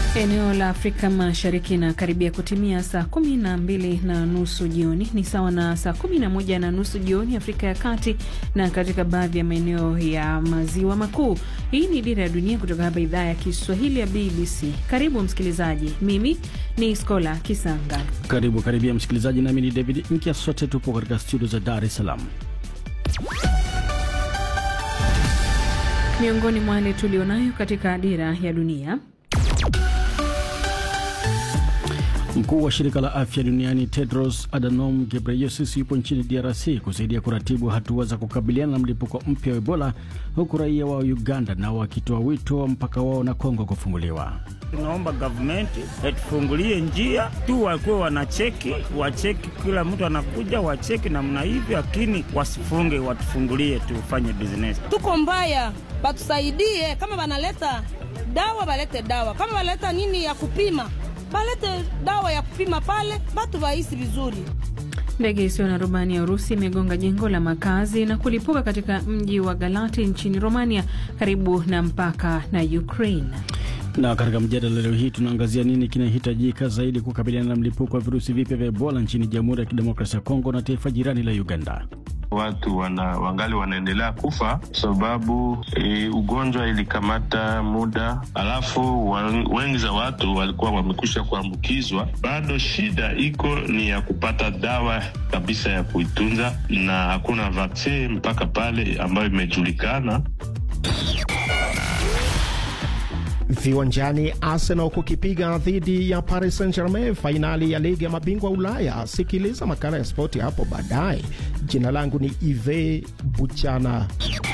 Eneo la Afrika Mashariki inakaribia kutimia saa kumi na mbili na nusu jioni, ni sawa na saa kumi na moja na nusu jioni Afrika ya Kati na katika baadhi ya maeneo ya maziwa makuu. Hii ni Dira ya Dunia kutoka hapa idhaa ya Kiswahili ya BBC. Karibu msikilizaji, mimi ni Skola Kisanga. Karibu karibia msikilizaji, nami ni David Mkia, sote tupo katika studio za Dar es Salaam. Miongoni mwa yale tulionayo katika Dira ya Dunia, Mkuu wa shirika la afya duniani Tedros Adhanom Ghebreyesus yupo nchini DRC kusaidia kuratibu hatua za kukabiliana na mlipuko mpya wa Ebola, huku raia wa Uganda nao wakitoa wito wa mpaka wao na Kongo kufunguliwa. Tunaomba gavumenti atufungulie njia tu, wakuwe wanacheki, wacheki kila mtu anakuja, wacheki namna hivyo, lakini wasifunge, watufungulie tufanye business. Tuko mbaya, batusaidie. Kama banaleta dawa balete dawa, kama banaleta nini ya kupima balete dawa ya kupima pale, batu bahisi vizuri. Ndege isiyo na rubani ya Urusi imegonga jengo la makazi na kulipuka katika mji wa Galati nchini Romania, karibu na mpaka na Ukraine. Na katika mjadala leo hii tunaangazia nini kinahitajika zaidi kukabiliana na mlipuko wa virusi vipya vya Ebola nchini Jamhuri ya Kidemokrasia ya Kongo na taifa jirani la Uganda. Watu wana, wangali wanaendelea kufa kwa sababu e, ugonjwa ilikamata muda, alafu wengi za watu walikuwa wamekwisha kuambukizwa. Bado shida iko ni ya kupata dawa kabisa ya kuitunza, na hakuna vaksini mpaka pale ambayo imejulikana. Viwanjani, Arsenal kukipiga dhidi ya Paris Saint-Germain fainali ya ligi ya mabingwa Ulaya. Sikiliza makala ya spoti hapo baadaye. Jina langu ni Ive Buchana.